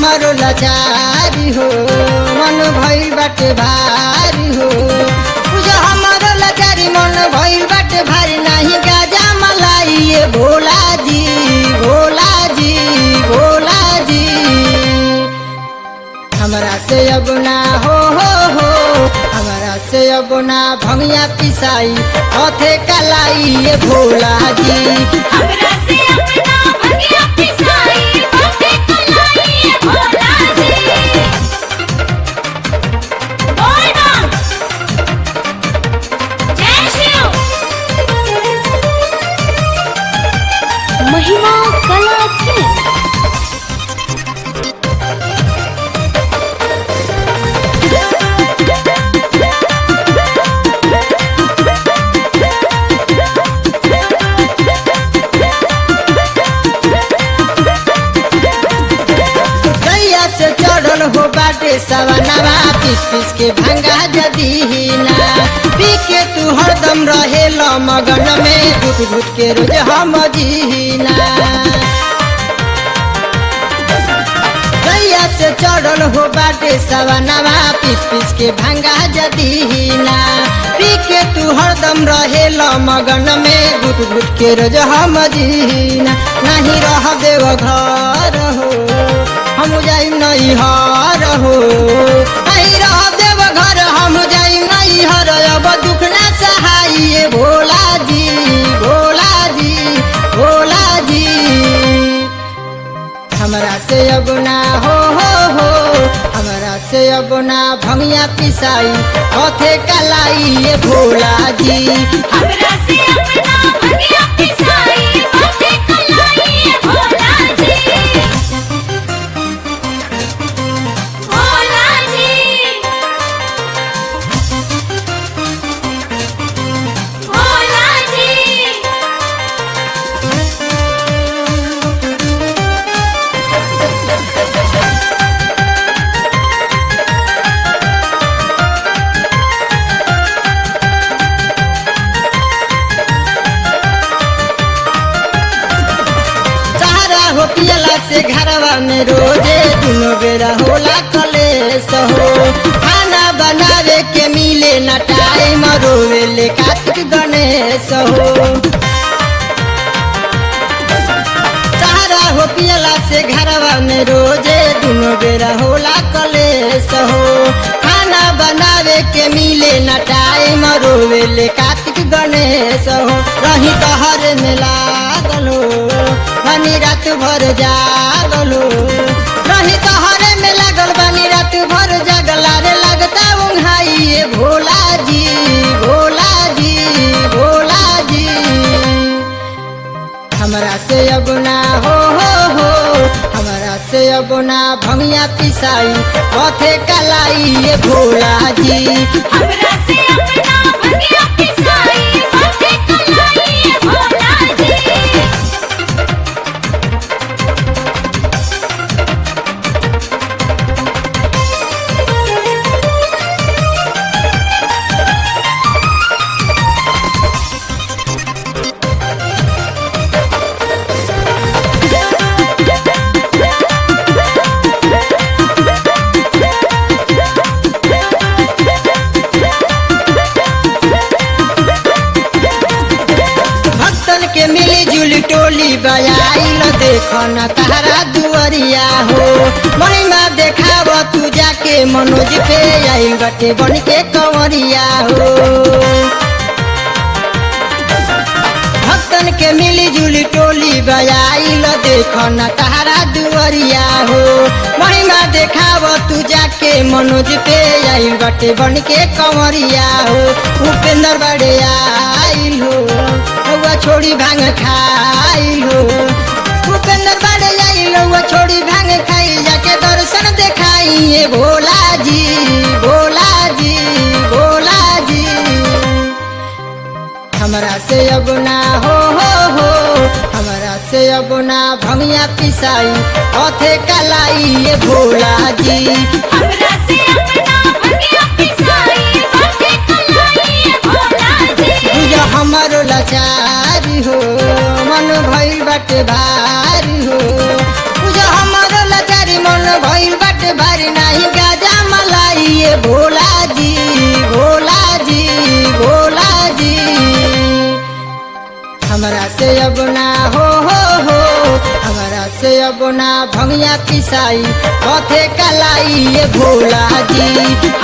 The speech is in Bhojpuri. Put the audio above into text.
हमारो लाचारी हो मन भइल बाटे भारी हो पूजा हमारो लाचारी मन भइल बाटे भारी नाही गाजा मलाई ये भोला जी भोला जी भोला जी हमरा से अब ना हो हो हो हमरा से अब ना भंगिया पिसाई हथे कलाई ये भोला जी हमरा से अपना भगिया पिसाई बाटे कलाई भोला जी बोल बम जय शिव महिमा कला की गैया से चढ़ल हो बाटे सवनवा पीस पीस के भंगा जदीना पी के तू हरदम रहे मगन में घुट घुट के रोज हम जीना गैया से चढ़ल हो बाटे सवनवा पीस पीस के भंगा जदीना पी के तू हरदम रहे मगन में घुट घुट के रोज हम जीना नहीं रह देव घर हो हम जाई नहीं हर हो नहीं रह देव घर हम जाई नहीं हर अब दुख ना सहाय भोला जी भोला जी भोला जी हमरा से अब ना हो हो हो हमरा से अब ना भंगिया पिसाई हथे कलाई ये भोला जी हमरा से अपना भगिया पिसाई बाटे कलाई भोला जी भोला जी भोला जी सहारा हो पियला से घरवा में रोजे दुनो बेरा होला कलेस हो खाना बनावे के मिले न टाइम रोवे ले कार्तिक गणेश हो सहारा हो पियला से घरवा में रोजे दुनो बेरा होला कलेस हो खाना बनावे के मिले न टाइम रोवे ले कार्तिक गणेश हो रही तहर में लागल हो बनी रात भर जागल हो रही तहर में लागल बनी रात भर जागल रे लगता उंघाई ये भोला जी भोला जी भोला जी हमरा से अब ना हो हो हो हमरा से अब ना भंगिया पिसाई पथे कलाई ये भोला जी हमरा से अपना भगिया पिसाई बाटे कलाई भोला जी भक्तन के मिली जुली टोली बजाइल देख न तारा दुअरिया हो महिमा देखाव तू जाके मनोज पे आई बटे बन के कंवरिया हो भक्तन के मिली जुली टोली बजाइल देख न तारा दुअरिया हो महिमा देखाव तू जाके मनोज पे आई बटे बन के कंवरिया हो उपेंद्र बड़े आइल हो हौवा छोड़ी भांग खाइल हो उपेंद्र बड़े आइल हौवा छोड़ी भांग खाई जाके दर्शन देखाई ये भोला जी भोला जी भोला जी हमरा से अब ना हो हो हो हमरा से अब ना भंगिया पिसाई हथे कलाई ये भोला जी हमरा से अपना भगिया पिसाई बाटे कलाई भोला जी पूजा हमारो लाचारी हो मन भइल बाटे भारी हो पूजा हमारो लाचारी मन भइल पेट भरी नहीं गाजा मलाई ये भोला जी भोला जी भोला जी हमरा से अब ना हो हो हो हमरा से अब ना भंगिया पिसाई कथे कलाई ये भोला जी